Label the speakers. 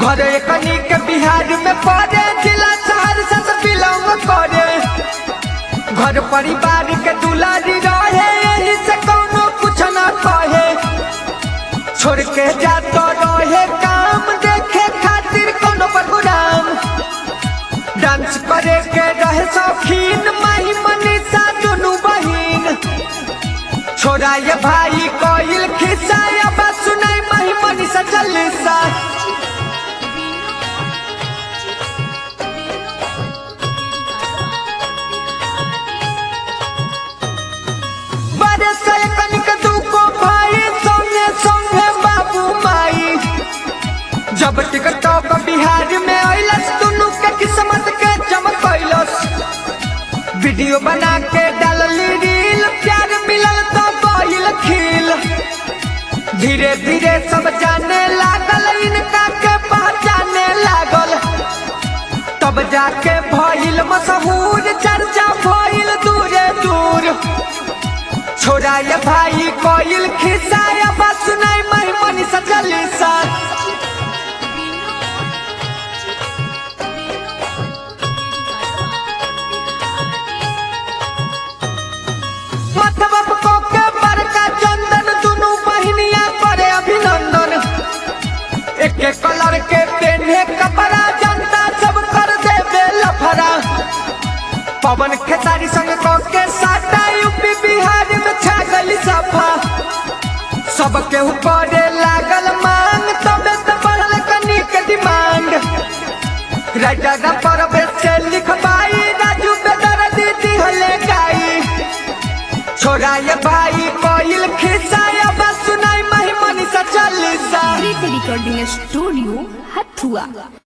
Speaker 1: घर एकनी के बिहार में पड़े जिला सहरसा से बिलोंग करे घर परिवार के दुलारी रहे यही से कौनो कुछ ना कहे छोड़ के जातो रहे काम देखे खातिर कोनो प्रोग्राम डांस करे के रहे शौकीन माही मनीषा दुनू बहिन छोड़ा ये भाई कोइल खिस्सा या बस सुनाई माही मनीषा चालीसा बड़े से कनिक दुको भाई संगे संगे बाबू माई जब टिकटॉक बिहार में अइलस दुनू के किस्मत के चमकैलस वीडियो बना के डालली रील प्यार मिलल तो गइल खिल धीरे धीरे सब जाने लागल इनका के पहचाने लागल तब जाके भइल मशहूर चर्चा भइल दूरे दूर छोड़ा ये भाई कोइल खिस्सा या बस सुनाई मही मनीषा चालीसा मतलब को के बड़का चंदन दुनू बहिनिया करे अभिनंदन एक एक कलर के पेन्हे कपड़ा जनता सब कर दे लफड़ा पवन खेसारी संग को के साटा यूपी बिहार में छा गई सफा सब के ऊपर लागल मांग तबे तो बढ़ल कनी के डिमांड राइटर पर से लिखवाई राजू बेदर दीदी हले गाई छोड़ा ये भाई कोइल खिस्सा या बस सुनाई मही Manisha Chalisa
Speaker 2: Recording Studio Hatua.